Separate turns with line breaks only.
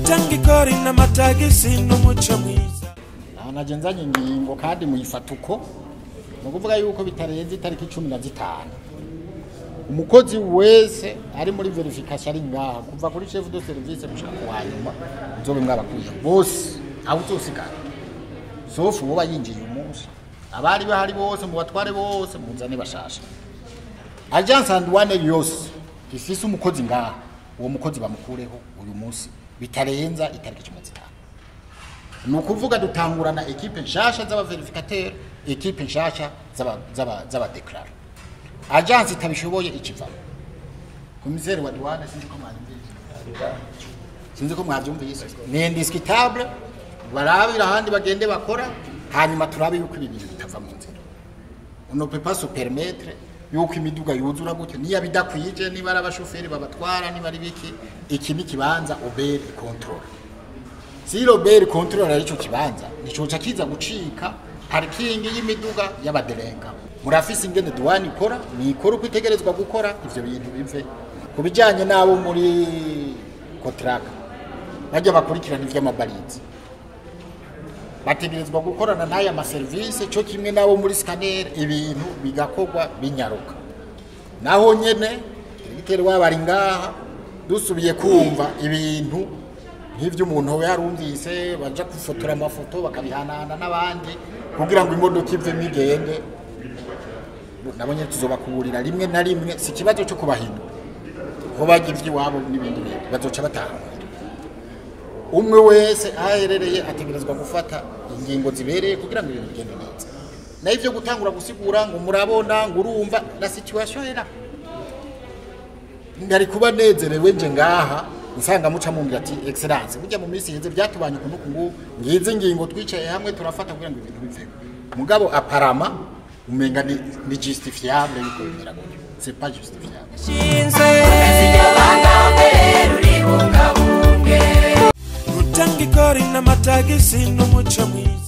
gutanga ikori n'amatagisi n'umuco mwiza
aha naje nzanye ingingo kandi muyifata uko ni ukuvuga yuko bitarenze itariki cumi na zitanu umukozi wese ari muri verification ari ngaha kuva kuri chef de service gushika ku hanyuma nzobe mwabakuye bose aho uzosigara sofu woba yinjiye umunsi abari bahari bose mu batware bose muzane bashasha agence anduwane yose ifise umukozi ngaha uwo mukozi bamukureho uyu munsi bitarenza itariki cumi na zitanu ni ukuvuga dutangurana ekipe nshasha z'abaverifikateri ekipe nshasha z'aba- z'aba- z'abadeklarara agence itabishoboye ikivamo komiseri wa douane sinzi ko mwabyumvise sinzi ko mwabyumvise ni indiscutable barabira ahandi bagende bakora hanyuma turabe yuko ibi bintu bitava mu nzira on ne peut pas se permettre yuko imiduga yuzura gutyo niyo bidakwije niba ari abashoferi babatwara niba ari biki iki ni kibanza obere control si robert control arico kibanza nicoca kiza gucika parikingi y'imiduga y'abaderenga murafise ingene duwani ikora nikora uko itegerezwa gukora ivyo bintu bive ku bijanye n'abo muri kotraka bajya bakurikirana ivy'amabarizi bategerezwa gukorana n'aya maserivisi cyo kimwe n'abo muri scanner ibintu bigakorwa binyaruka naho nyene diregiteri wabo ari ngaha dusubiye kumva ibintu nk'ibyo umuntu we yarumvise baja gufotora amafoto bakabihanahana n'abandi kugira ngo imodoka ivemo igende nabonye tuzobakuburira rimwe na rimwe si ikibazo cyo kubahindura ko bajya ivy'iwabo n'ibindi bintu bazoca batahura umwe wese aho aherereye ategerezwa gufata ingingo zibereye kugira ngo ibintu bigende neza naho ibyo gutangura gusigura ngo murabona ngo urumva na situation era ngari kuba nezerewe nje ngaha nsanga muca mumbwira ati excellence burya mu minsi iheze byatubanye ukuntu kungu ngize ingingo twicaye hamwe turafata kugira ngo ibintu biveho mugabo aparama umenga ni, ni justifiable yuko bimera gutyo c'est pas justifiable
shinze gutanga ikori n'amatagisi n'umuco mwiza